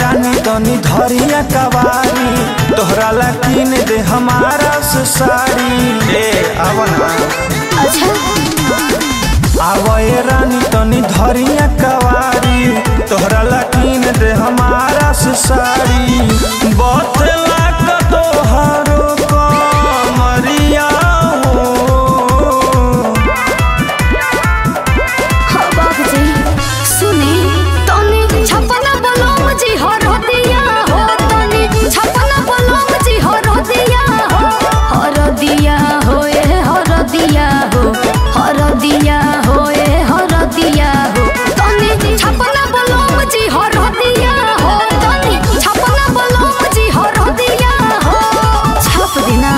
रानी तनी धरिया कवारी तोहरा ला किन दे हमारा से साड़ी ए आवना अच्छा आवए रानी तनी धरिया कवारी तोहरा ला किन दे हमारा से साड़ी बतला का तोहरो कमरिया हो हाँ बाबूजी सुनी तनी छपना बलम जी हर दिया हो तनी छपना बलम जी हर दिया हो हर दिया हो ए हर दिया हो हर दिया हो ए हर दिया हो तनी छपना बलम जी हर दिया हो तनी छपना बलम जी हर दिया हो छप देना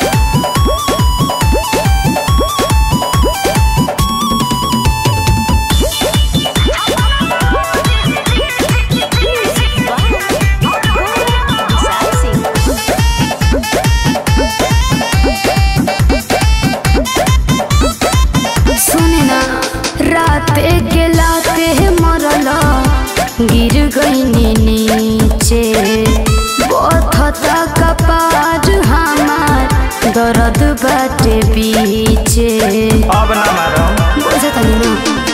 सुने ना रात के लाते मरला गिर गईनी नीचे बथता कपार हमार दर्द बाटे पीछे अब ना मारम बुझा तनी ना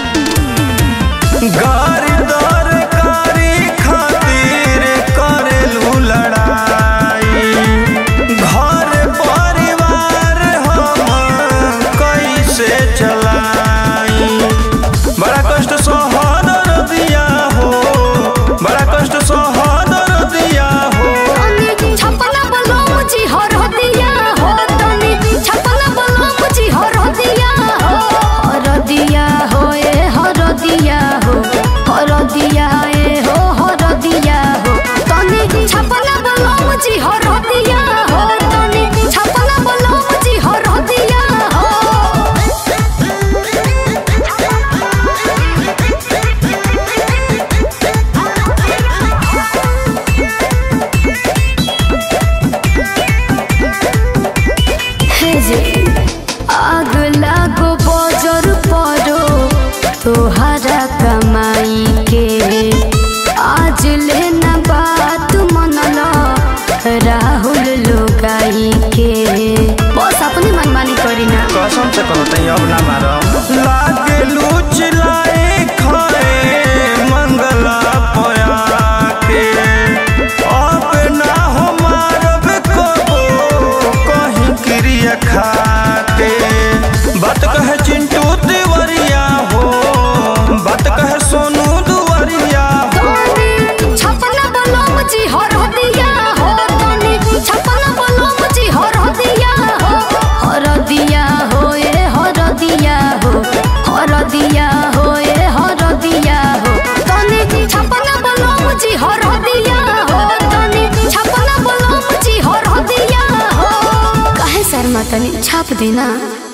गारी दर कारी खातिर करेलू लड़ाई घर परिवार हम कैसे चलाई बड़ा कष्ट सहदर दिया हो बड़ा कष्ट सहदर दिया हो तनी छपना बलम जी हर दिया हो तनी छपना बलम जी हर दिया हो हर दिया हो ए हर दिया हो हर दिया ए हो हर दिया हो तनी छपना बलम जी हर दिया हो तनी छपना बलम जी हर दिया हे जे आग लागो बजर परो तोहरा कमाई के आज लेना बात मनला राहुल लोगाई के बस अपनी मनमानी करी ना कसम से कहो तई अब ना मारम लागे लूच लाए खाए मंगला पया के अब ना हो मारब कबो कहीं क्रिया खाते बात कहे चिंटू तिवरिया हो बात कहे सोनू दुवरिया हो तनी छपना बलम जी हर दिया हो तनी छपना बलम जी हर दिया हो हर दिया हो ए हर दिया हो हर दिया हो ए हर दिया हो तनी छपना बलम जी हर दिया हो तनी छपना बलम जी हर दिया हो काहे शर्मा तनी छाप देना